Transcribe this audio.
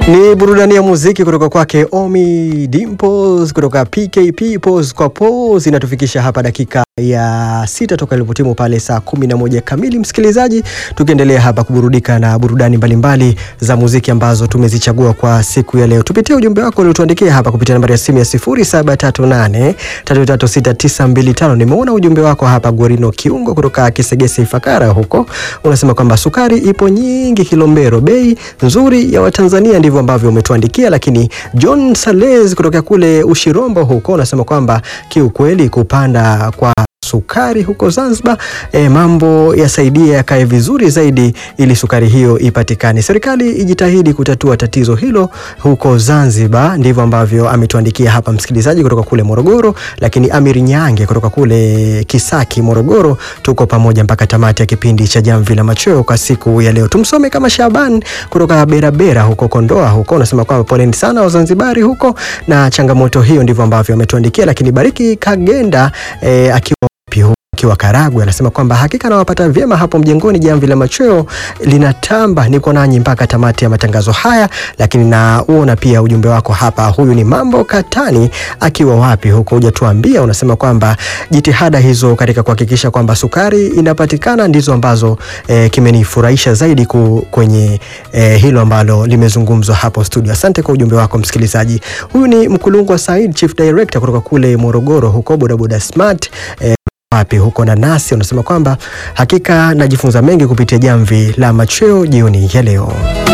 Ni burudani ya muziki kutoka kwake Omi Dimples kutoka PKP Pose kwa Pose inatufikisha hapa dakika ya sita toka ilipotimu pale saa kumi na moja kamili, msikilizaji, tukiendelea hapa kuburudika na burudani mbalimbali mbali za muziki ambazo tumezichagua kwa siku ya leo. Tupitie ujumbe wako uliotuandikia hapa kupitia nambari ya simu ya 0738336925. Nimeona ujumbe wako hapa, Gorino Kiungo kutoka Kisegese Ifakara huko, unasema kwamba sukari ipo nyingi Kilombero, bei nzuri ya Watanzania, ndivyo ambavyo umetuandikia. Lakini John Sales kutoka kule Ushirombo huko unasema kwamba kiukweli kupanda kwa sukari huko Zanzibar e, mambo yasaidia yakae vizuri zaidi ili sukari hiyo ipatikane. Serikali ijitahidi kutatua tatizo hilo huko Zanzibar, ndivyo ambavyo ametuandikia hapa msikilizaji kutoka kule Morogoro. Lakini Amiri Nyange kutoka kule Kisaki, Morogoro, tuko pamoja mpaka tamati ya kipindi cha Jamvi la Machweo kwa siku ya leo. Tumsome kama Shaban kutoka Berabera huko Kondoa huko, unasema kwamba poleni sana Wazanzibari huko na changamoto hiyo, ndivyo ambavyo ametuandikia. Lakini Bariki Kagenda e, akiwa akiwa Karagwe anasema kwamba hakika nawapata vyema hapo mjengoni. Jamvi la Machweo linatamba, niko nanyi mpaka tamati ya matangazo haya. Lakini nauona pia ujumbe wako hapa. Huyu ni Mambo Katani akiwa wapi huko, hujatuambia. Unasema kwamba jitihada hizo katika kuhakikisha kwamba sukari inapatikana ndizo ambazo e, kimenifurahisha zaidi ku, kwenye e, hilo ambalo limezungumzwa hapo studio. Asante kwa ujumbe wako msikilizaji. Huyu ni Mkulungwa Said, Chief Director kutoka kule Morogoro huko bodaboda smart e, wapi huko na nasi unasema kwamba hakika najifunza mengi kupitia Jamvi la Machweo jioni ya leo.